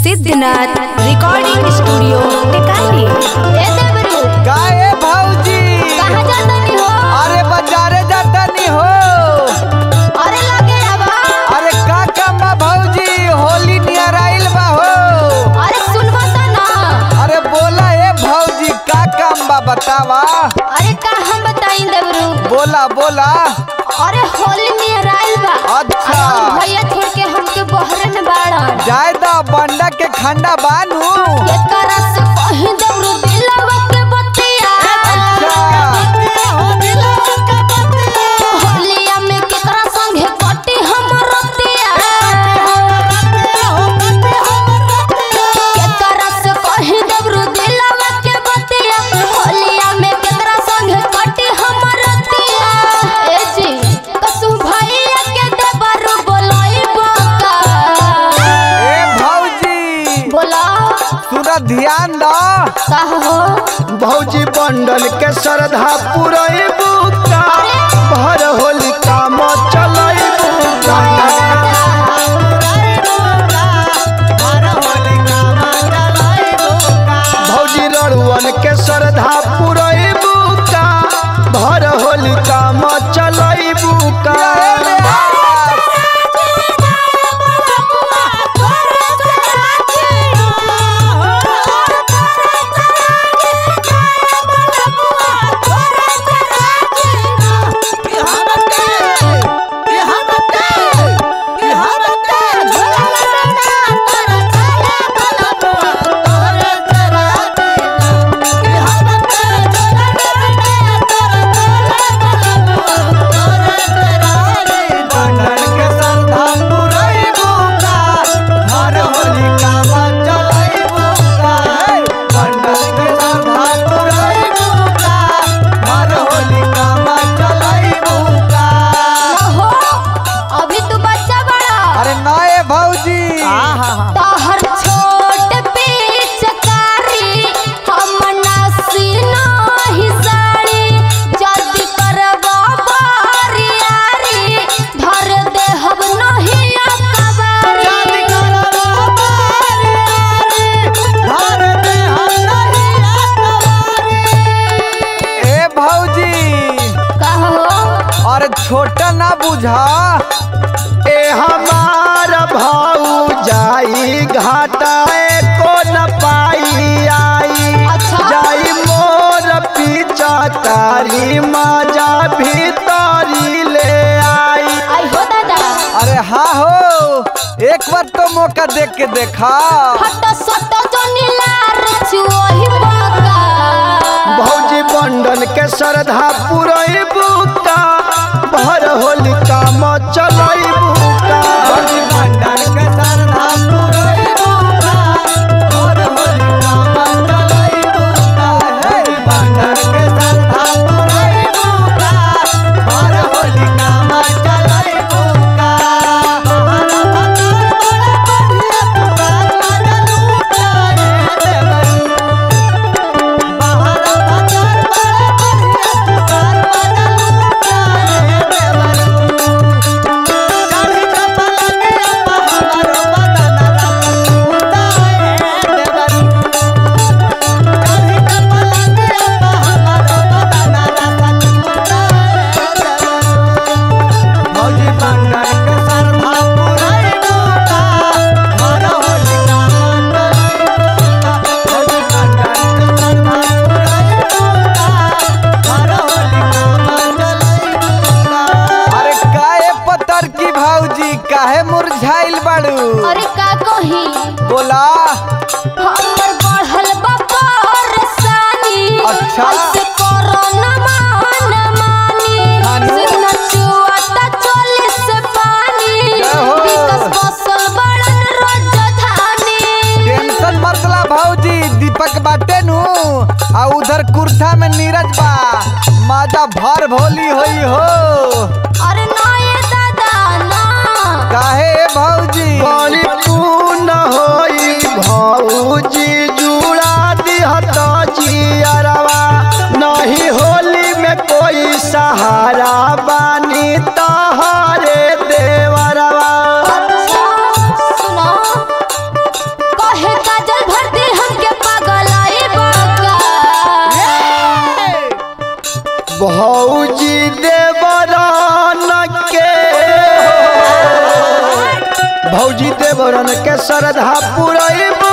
Siddhnath recording studio Tekali ए देवरू काहे भौजी कहाँ जातनी हो अरे बाजारे जातनी हो अरे लगे हवा अरे का काम बा भौजी होली नियर आइल बा हो अरे सुनबा त ना अरे बोला ए भौजी का काम बा बतावा अरे का हम बताई देवरू बोला बोला अरे होली नियर आइल बा अच्छा। अरे हम भैया छोड़ के हमके बहरे में बाड़न जाए दा बंडा के खंडा बानू ये तरह से कहीं देवरू दिलवा के बतिया होलिया में केकरा संगे कटी हमर रतिया केकरा से कहीं देवरू दिलवा के बतिया होलिया में केकरा संगे कटी हमर रतिया ए जी कसु भैया के देवरू बोलाई बका ए भौजी बोला सुना ध्यान दा का हो भौजी बंडल के श्रद्धा पुरई बुका भर होली काम चलई बुका भौजी रड़ुअन के श्रद्धा पुरई बुका भर होली काम चलई बुका बंडल के श्रद्धा पुरई बुका हर होली काम चलई बुका बंडल के श्रद्धा पुरई बुका हर होली काम चलई बुका हो अभी तू बच्चा बड़ा अरे नए भौजी तहर छोट पिचकारी हम नासी नाही साड़ी जल्दी करबा बारियारी धर दे हम नहीं अकबारी ए भौजी कहो और छोटा ना बुझा ए हमार भाऊ जाई घाटाए को न पाई आई अच्छा। जाई मोर पीछा तारी माजा भीतरी ले आई आई हो दादा अरे हाँ हो एक बार तो मौका देख के देखा फट सट जो नीलार चुओही बका भौजी बंडन के श्रद्धा पुरई बुका भर होली काम चलई बुका भौजी भंडार के श्रद्धा पुरई बुका, और होली काम चलई बुका। हे भंडार के श्रद्धा पुरई बुका, और होली काम चलई बुका। हमारा भंडार बड़ा बढ़िया पुकार वाला लूटा रे देवरू। हमारा भंडार बड़ा बढ़िया पुकार वाला लूटा रे देवरू। चारी कपल के अपा हमारो बदन रंग टूटा है देवरू। चारी कपल के अपा हमारो बदन रंग टूटा है देवरू। भौजी बंडर के श्रद्धा पुरई बूटा, हर होली काम चलई बूटा। भौजी बंडर के श्रद्धा पुरई बूटा, हर होली काम चलई बूटा। अरे काहे पत्थर की भौजी काहे मुरझाइल बाड़ू अरे का कही बोला हमर बढ़ल बा परेशानी अच्छा। ऐसे करो न मान मानी हानी। सिंह चुआता चोली से पानी जय हो। विकस बसल बड़न राजधानी टेंशन मतला भौजी दीपक बाटे नु आ उधर कुर्था में नीरज बा माजा भर भोली होई हो अरे ना ये दादा ना काहे भौजी बड़ी पूर्ण होई भौजी जुड़ा दिहत जियरवा नहीं होली में कोई सहारा बानी तहरे देवरवा अच्छा सुनो कहे भौजी देवरन के भौजी देवरन के श्रद्धा पुरैबू